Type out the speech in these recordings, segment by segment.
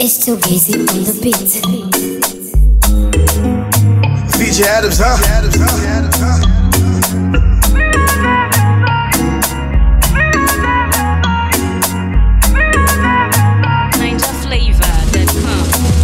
It's too easy on the beat. VJ Adams, huh? NinjaFlavor.com.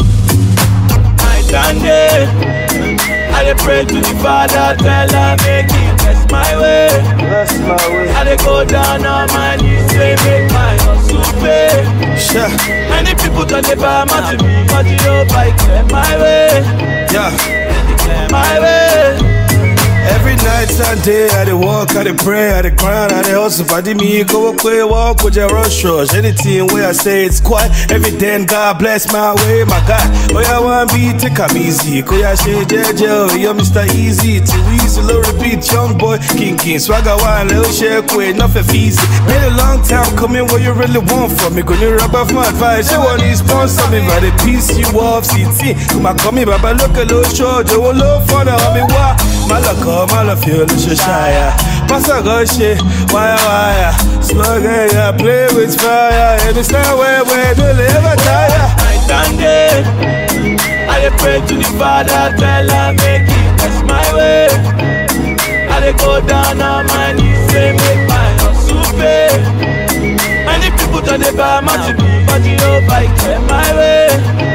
I stand there. I dey pray to the Father, tell her make He bless my way. Bless my way. I dey go down on my knees, say make my hustle pay. Sure. Many people turn their back to me, but you know I clear my way, Yeah. clear my way. Every night and day, I dey walk, I dey pray, I dey grind, I dey hustle. Padi me, go away, walk with your rush rush. Anything where I say it's quiet, every day, God bless my way, my God. Oh, yeah, one beat, take am easy. Go, yeah, say, JJ, oh, you're Mr. Easy. Too easy, low repeat, young boy, king, king. Swagger one, little shake, wait, nothing easy. Been a long time coming, what you really want from me? Gonna rub off my advice. You want to sponsor me, but the piece you off, CT. Come on, come here, Baba, look a little short, you will look for the homie, why? Malaka, Malafio, Lushaya. Passa Goshe, wire, wire. Slug, yeah, play with fire. And it's not where we do live, I tire. I stand there. I dey pray to the Father, tell her make He bless my way. I dey go down on my knees, say make my hustle pay. Many people turn their back to me, but you know I clear my way,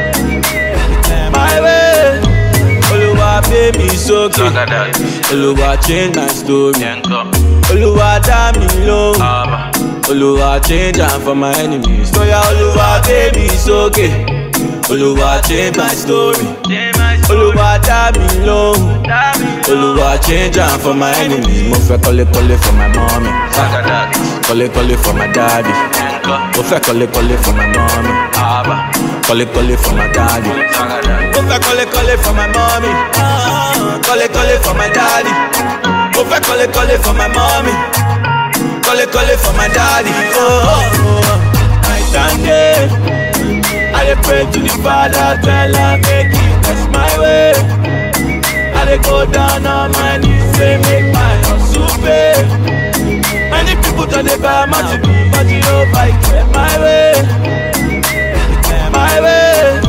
clear my way. Oluwa pay me sókè, Oluwa change my story, Oluwa dá mi lóhùn. Oluwa change am for my enemies. Oya Oluwa gbé mi sókè. Oluwa change my story. Oluwa dá mi lóhùn. Oluwa change am for my enemies. Mo fẹ́ kọ́lé kọ́lé for my mommy. Kọ́lé kọ́lé for my daddy. Mo fẹ́ kọ́lé kọ́lé for my mommy. Kọ́lé kọ́lé for my daddy. Mo fẹ́ kọ́lé kọ́lé for my mommy. Kọ́lé kọ́lé for my daddy. Mo fẹ́ kọ́lé kọ́lé for my mommy. Kọ́lé kọ́lé for my daddy. Oh, oh, oh. I stand there. I dey pray to the Father, tell her make He bless my way. I dey go down on my knees, say make my hustle pay. Many people turn their back to me, but you know I clear my way, clear my way.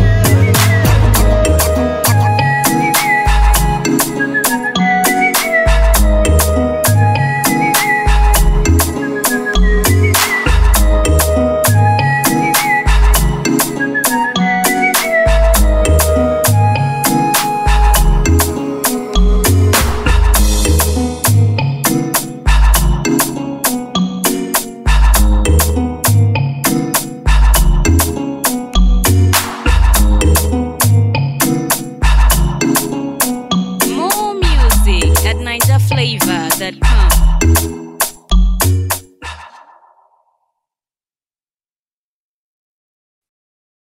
More music at NinjaFlavor.com.